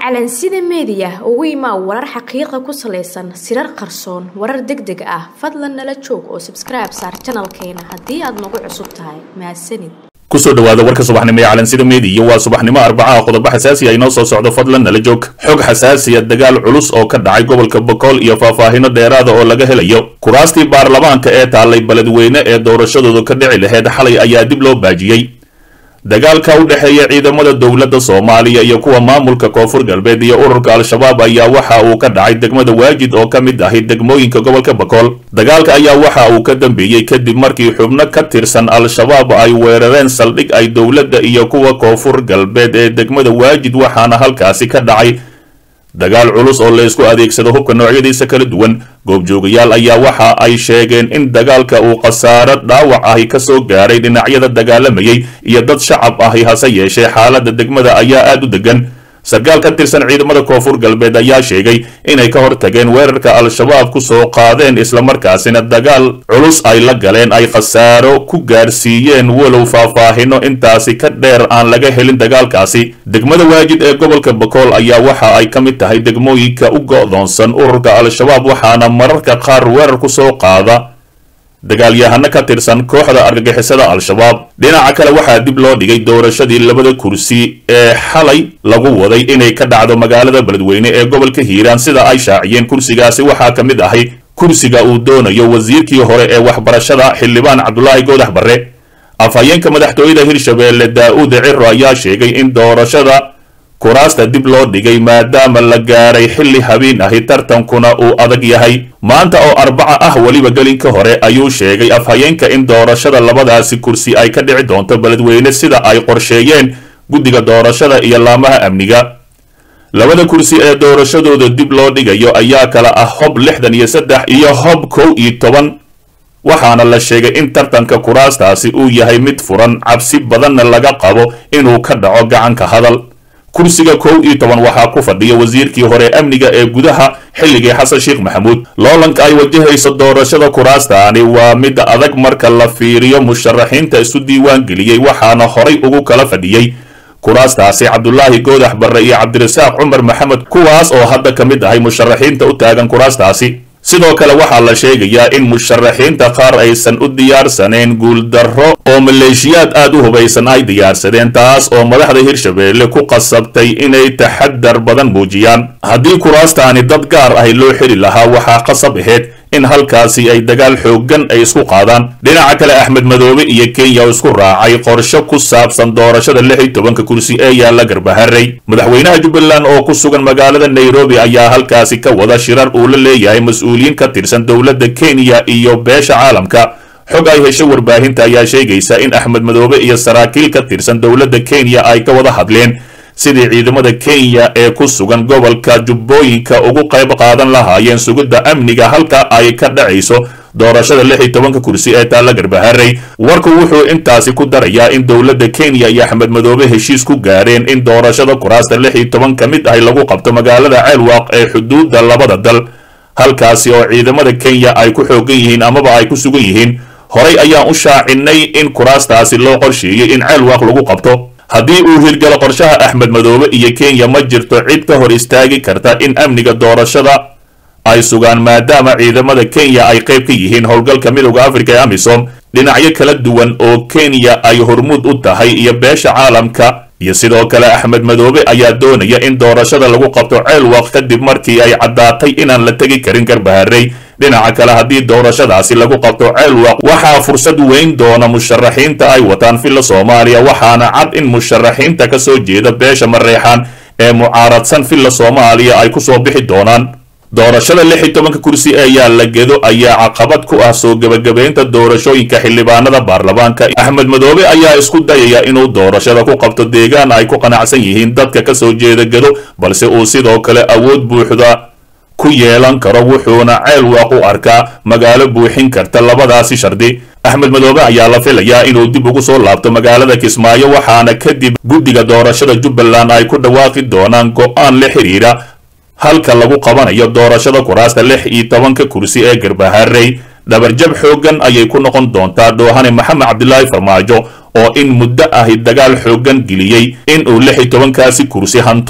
calansida meediya ugu imaa warar xaqiiqa ku salaysan sirar qarsoon warar deg deg ah fadlan nala joog oo sabskribe saar janalkeena haddii aad nagu cusub tahay mahadsanid kusoo dhawaada warka subaxnimo ee calansida meediya waa subaxnimo arbacaha qodobo xasaasi ah inoo soo socdo fadlan nala joog xog xasaasiya dagaal culus oo ka dhacay gobolka bokool iyo faahfaahino dheeraada oo laga helayo kuraastii baarlamaanka ee taallay beledweyne ee doorashadoodu ka dhici laheyd xalay ayaa dib loo baajiyey dagaalka u dhexeeya ciidamada dowladda soomaaliya iyo kuwa maamulka koonfur galbeed iyo ururka al-shabaab ayaa waxa uu ka dhacay degmada waajid oo ka mid ahi degmooyinka gobolka bakool dagaalka ayaa waxa uu ka dambeeyey kadib markii xubno ka tirsan al-shabaab ay weerareen saldhig ay dowladda iyo kuwa koonfur galbeed ee degmada waajid waxaana halkaasi ka dhacay dagaal culus oo laysku adeegsado hubka noocyadiisa kala duwan goobjoogayaal ayaa waxa ay sheegeen in dagaalka uu khasaaro dhaawac ahi ka soo gaaray dhinacyada dagaalamayay iyo dad shacab ahi hase yeeshee xaaladda degmada ayaa aada u degan sarkaal ka tirsan ciidamada koonfur galbeed ayaa sheegay inay ka hortageen weerarka al-shabaab ku soo qaadeen islamarkaasina dagaal culus ay la galeen ay khasaaro ku gaarsiiyeen walow faahfaahino intaasi ka dheer aan laga helin dagaalkaasi degmada waajid ee gobolka bakool ayaa waxa ay ka mid tahay degmooyinka u go'doonsan ururka al-shabaab waxaana mararka qaar weerar ku soo qaada dagaalyahano ka tirsan kooxda argagixisada al-shabaab dhinaca kale waxaa dib loo dhigay doorashadii labada kursi ee xalay lagu waday inay ka dhacdo magaalada beledweyne ee gobolka hiiraan sida ay shaaciyeen kursigaasi waxaa ka mid ahay kursiga uu doonayo wasiirkii hore ee waxbarashada xildhibaan cabdulaahi goodax barre afhayeenka madaxtooyada hirshabeelle daa-uud ciro ayaa sheegay in doorashada kuraasta dib loo dhigay maadaama la gaaray xilli habeen ahi tartankuna uu adag yahay maanta oo arbaca ah weliba gelinka hore ayuu sheegay afhayeenka in doorashada labadaasi kursi ay ka dhici doonto beledweyne sida ay qorsheeyeen guddiga doorashada iyo laamaha amniga labada kursi ee doorashadooda dib loo dhigayo ayaa kala ah hob lixdan iyo saddex iyo hob kow iyo toban waxaana la sheegay in tartanka kuraastaasi uu yahay mid furan cabsi badanna laga qabo inuu ka dhaco gacanka hadal kursiga kow iyo toban waxaa ku fadhiya wasiirkii hore amniga ee gudaha xilligii xasan sheekh maxamuud loolanka ay wajahayso doorashada kuraastaani waa mid adag marka la fiiriyo musharaxiinta isu diiwaan geliyey waxaana horay ugu kala fadhiyey kuraastaasi cabdulaahi goodax barre iyo cabdirasaaq cumar maxamed kuwaas oo hadda ka mid ahay musharaxiinta u taagan kuraastaasi sidoo kale waxaa la sheegayaa in musharaxiinta qaar aysan u diyaarsanayn guuldarro oo maleeshiyaad aad u hubaysan ay diyaarsadeen taas oo madaxda hirshabeelle ku qasabtay inay taxadar badan muujiyaan haddii kuraastaani dad gaar ahi loo xili lahaa waxaa qasab ahayd in halkaasi ay dagaal xooggan ay isku qaadaan dhinaca kale axmed madoobe iyo kenya oo isku raacay qorshe ku saabsan doorashada lix iyo tobanka kursi ee yaalla garbaharey madaxweynaha jubbaland oo ku sugan magaalada nairobi ayaa halkaasi ka wada shirar uu la leeyahay mas-uuliyiin ka tirsan dowladda kenya iyo beesha caalamka xog ay hesho warbaahinta ayaa sheegaysa in axmed madoobe iyo saraakiil ka tirsan dowladda kenya ay ka wada hadleen sidii ciidamada kenya ee ku sugan gobolka jubbooyinka ugu qayb qaadan lahaayeen sugidda amniga halka ay ka dhacayso doorashada lix iyo tobanka kursi ee taalla garbaharey warku wuxuu intaasi ku darayaa in dowladda kenya iyo axmed madoobe heshiis ku gaareen in doorashada kuraasta lix iyo toban ka mid ahi lagu qabto magaalada ceelwaaq ee xuduudda labada dal halkaasi oo ciidamada kenya ay ku xoogan yihiin amaba ay ku sugan yihiin horay ayaan u shaacinay in kuraastaasi loo qorsheeyey in ceelwaaq lagu qabto haddii uu hirgalo qorshaha axmed madoobe iyo kenya ma jirto cid ka hor istaagi karta in amniga doorashada ay sugaan maadaama ciidamada kenya ay qayb ka yihiin howlgalka midowda afrika ee amisom dhinacyo kala duwan oo kenya ay hormuud u tahay iyo beesha caalamka iyo sidoo kale axmed madoobe ayaa doonaya in doorashada lagu qabto ceelwaq kadib markii ay caddaatay inaan la tegi karin garbaharey dhinaca kale haddii doorashadaasi lagu qabto ceelwaq waxaa fursad weyn doona musharaxiinta ay wataan filla soomaaliya waxaana cad in musharaxiinta ka soo jeeda beesha mareexaan ee mucaaradsan filla soomaaliya ay ku soo bixi doonaan doorashada lix iyo tobanka kursi ee yaalla gedo ayaa caqabad ku ah soo gebagabaynta doorashooyinka xildhibaanada baarlamaanka axmed madoobe ayaa isku dayaya inuu doorashada ku qabto deegaan ay ku qanacsan yihiin dadka ka soo jeeda gedo balse uu sidoo kale awood buuxda ku yeelan karo wuxuuna ceelwaaq u arkaa magaalo buuxin karta labadaasi shardi axmed madoobe ayaa la filayaa inuu dib ugu soo laabto magaalada kismaayo waxaana kadib guddiga doorashada jubbaland ay ku dhawaaqi doonaan go-aan la xidhiidha halka lagu qabanayo doorashada kuraasta lix iyo tobanka kursi ee garbaharey dhabarjab xooggan ayay ku noqon doontaa dhoohane maxamed cabdilaahi farmaajo oo in muddo ahi dagaal xooggan geliyey in uu lix iyo tobankaasi kursi hanto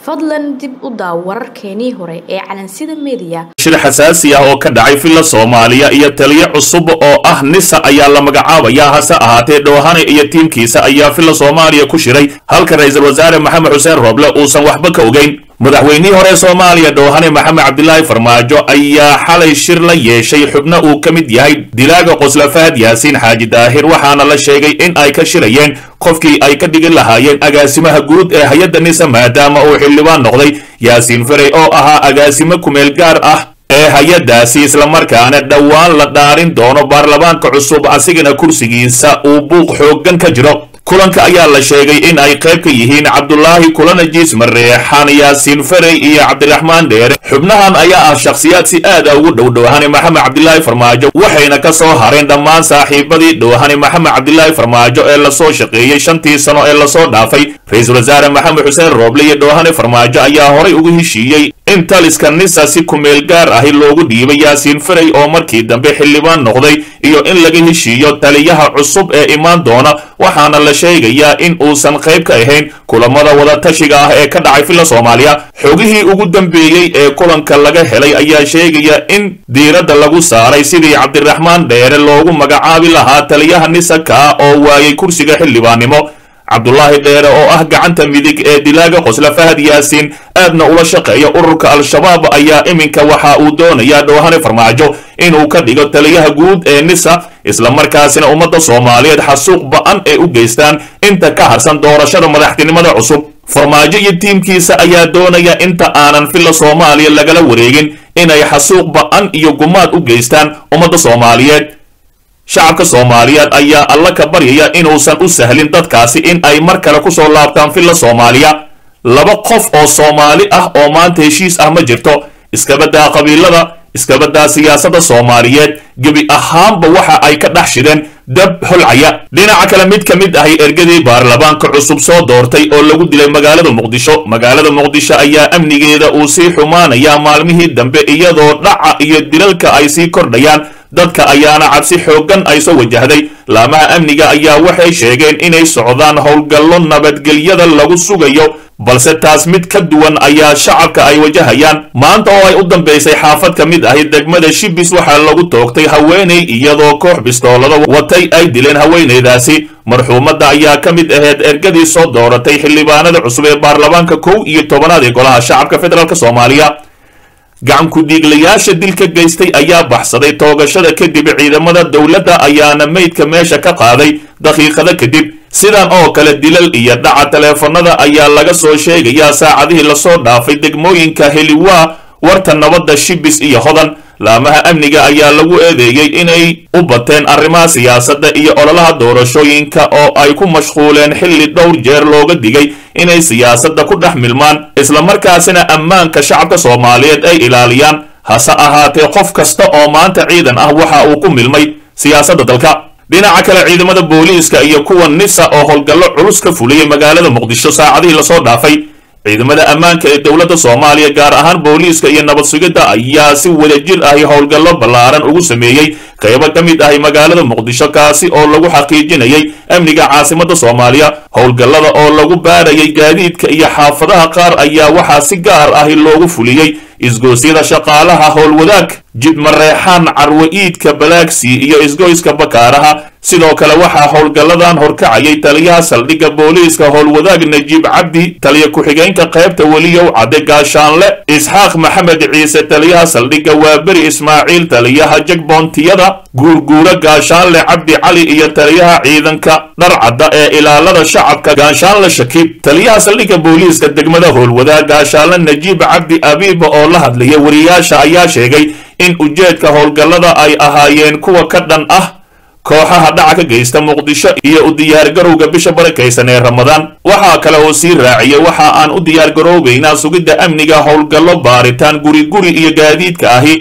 fadlan dib u daaw wararkeenii hore ee calansida meediya shir xasaasi ah oo ka dhacay villa soomaaliya iyo taliyo cusub oo ah nisa ayaa la magacaabayaa hase ahaatee dhoohane iyo tiimkiisa ayaa villa soomaaliya ku shiray halka ra-iisul wasaare maxamed xuseen rooble uusan waxba ka ogeyn madaxweynihii hore soomaaliya dhoohane maxamed cabdilaahi farmaajo ayaa xalay shir la yeeshay xubno uu ka mid yahay dilaaga qosla fahad yaasiin xaaji daahir waxaana la sheegay in ay ka shirayeen qofkii ay ka dhigi lahaayeen agaasimaha guud ee hay-adda nisa maadaama uu xildhibaan noqday yaasiin ferey oo ahaa agaasimo kumeel gaar ah ee hay-addaasi islamarkaana dhowaan la dhaarin doono baarlamaanka cusub asigana kursigiisa uu buuq xooggan ka jiro kulanka ayaa la sheegay in ay qayb ka yihiin cabdulaahi kulanajiis mareexaan yaasiin ferey iyo cabdiraxmaan dheere xubnahan ayaa ah shakhsiyaad si aada ugu dhow dhowhane maxamed cabdilaahi farmaajo waxayna ka soo hareen dhammaan saaxiibadii dhowhane maxamed cabdilaahi farmaajo ee lasoo shaqeeyey shantii sano ee lasoo dhaafay ra-iisul wasaare maxamed xuseen rooble iyo dhowhane farmaajo ayaa horay ugu heshiiyey in taliska nisa si kumeel gaar ahi loogu dhiibay yaasiin ferey oo markii dambe xildhibaan noqday iyo in laga heshiiyo taliyaha cusub ee imaan doona waxaana la sheegayaa in uusan qayb ka ahayn kulamada wadatashiga ah ee ka dhacay villa soomaaliya xogihii ugu dambeeyey ee kulanka laga helay ayaa sheegaya in diiradda lagu saaray sidii cabdiraxmaan dheere loogu magacaabi lahaa taliyaha nisa kaa oo waayay kursiga xildhibaannimo cabdulaahi dheere oo ah gacanta midig ee dilaaga qosla fahad yaasiin aadna ula shaqeeya ururka al-shabaab ayaa iminka waxa uu doonayaa dhowhane farmaajo inuu ka dhigo taliyaha guud ee nisa islamarkaasina ummadda soomaaliyeed xasuuq ba-an ee u geystaan inta ka harsan doorashada madaxtinimada cusub farmaajo iyo tiimkiisa ayaa doonaya inta aanan villa soomaaliya lagala wareegin inay xasuuq ba-an iyo gumaad u geystaan ummadda soomaaliyeed shacabka soomaaliyeed ayaa alla ka baryaya inuusan u sahlin dadkaasi in ay mar kale ku soo laabtaan villa soomaaliya laba qof oo soomaali ah oo maanta heshiis ah ma jirto iskabadaa qabiilada iskabadaa siyaasadda soomaaliyeed gebi ahaanba waxa ay ka dhex shideen dab holcaya dhinaca kale mid ka mid ahay ergadii baarlamaanka cusub soo doortay oo lagu dilay magaalada muqdisho magaalada muqdisho ayaa amnigeeda uu sii xumaanayaa maalmihii dambe iyadoo dhaca iyo dilalka ay sii kordhayaan dadka ayaana cabsi xooggan ay soo wajahday laamaha amniga ayaa waxay sheegeen inay socdaan howlgallo nabadgelyada lagu sugayo balse taas mid ka duwan ayaa shacabka ay wajahayaan maanta oo ay u dambaysay xaafad ka mid ahi degmada shibis waxaa lagu toogtay haweenay iyadoo koox bistoolada watay ay dileen haweenaydaasi marxuumadda ayaa ka mid aheyd ergadii soo dooratay xildhibaanada cusub ee baarlamaanka kow iyo tobanaad ee golaha shacabka federaalk soomaaliya gacan ku-dhiiglayaasha dilka geystay ayaa baxsaday toogashada kadib ciidamada dowladda ayaana meydka meesha ka qaaday daqiiqada kadib sidan oo kale dilal iyo dhaca taleefanada ayaa laga soo sheegayaa saacadihii lasoo dhaafay degmooyinka heliwaa warta nabadda shibis iyo hodan laamaha amniga ayaa lagu eedeeyey inay u bateen arrimaha siyaasadda iyo ololaha doorashooyinka oo ay ku mashquuleen xilli dhowr jeer looga digay inay siyaasadda ku dhex milmaan islamarkaasina ammaanka shacabka soomaaliyeed ay ilaaliyaan hase ahaatee qof kasta oo maanta ciidan ah waxa uu ku milmay siyaasadda dalka dhinaca kale ciidamada booliiska iyo kuwa nisa oo howlgallo culus ka fuliyey magaalada muqdisho saacadihii lasoo dhaafay ciidamada ammaanka ee dowladda soomaaliya gaar ahaan booliiska iyo nabad sugidda ayaa si wadajir ahi howlgallo ballaaran ugu sameeyey qaybo ka mid ahi magaalada muqdisho kaasi oo lagu xaqiijinayay amniga caasimadda soomaaliya howlgallada oo lagu baarayay gaadiidka iyo xaafadaha qaar ayaa waxaa si gaar ahi loogu fuliyey isgoosyada shaqaalaha howlwadaag jidmareexaan carwo iidka balaagsi iyo isgoyska bakaaraha sidoo kale waxaa howlgalladan horkacayay taliyaha saldhigga booliiska howlwadaag najiib cabdi taliya ku-xigeenka qaybta weliyow cadde gaashaanle isxaaq maxamed ciise taliyaha saldhigga waaberi ismaaciil taliyaha jagboontiyada guurguura gaashaanle cabdi cali iyo taliyaha ciidanka dharcadda ee ilaalada shacabka gaashaanle shakiib taliyaha saldhigga booliiska degmada howlwadaag gaashaanle najiib cabdi abiiba oo la hadlaya wariyaasha ayaa sheegay in ujeedka howlgallada ay ahaayeen kuwa ka dhan ah kooxaha dhaca ka geysta muqdisho iyo u diyaargarowga bisha barakaysan ee ramadaan waxaa kale oo sii raaciyay waxa aan u diyaargaroobaynaa sugidda amniga howlgallo baaritaan guri guri iyo gaadiidka ahi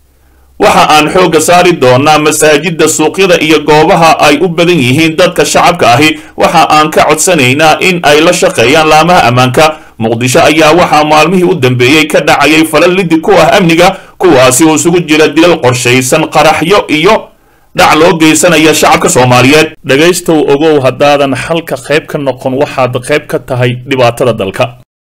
waxa aan xoogga saari doonaa masaajidda suuqyada iyo goobaha ay u badan yihiin dadka shacabka ahi waxa aan ka codsanaynaa in ay la shaqeeyaan laamaha ammaanka muqdisho ayaa waxaa maalmihii u dambeeyey ka dhacayay falal lidi ku ah amniga kuwaasi oo isugu jira dilal qorshaysan qaraxyo iyo dhac loo geysanaya shacabka soomaaliyeed dhegaystow ogow haddaadan xalka qayb ka noqon waxaad qayb ka tahay dhibaatada dalka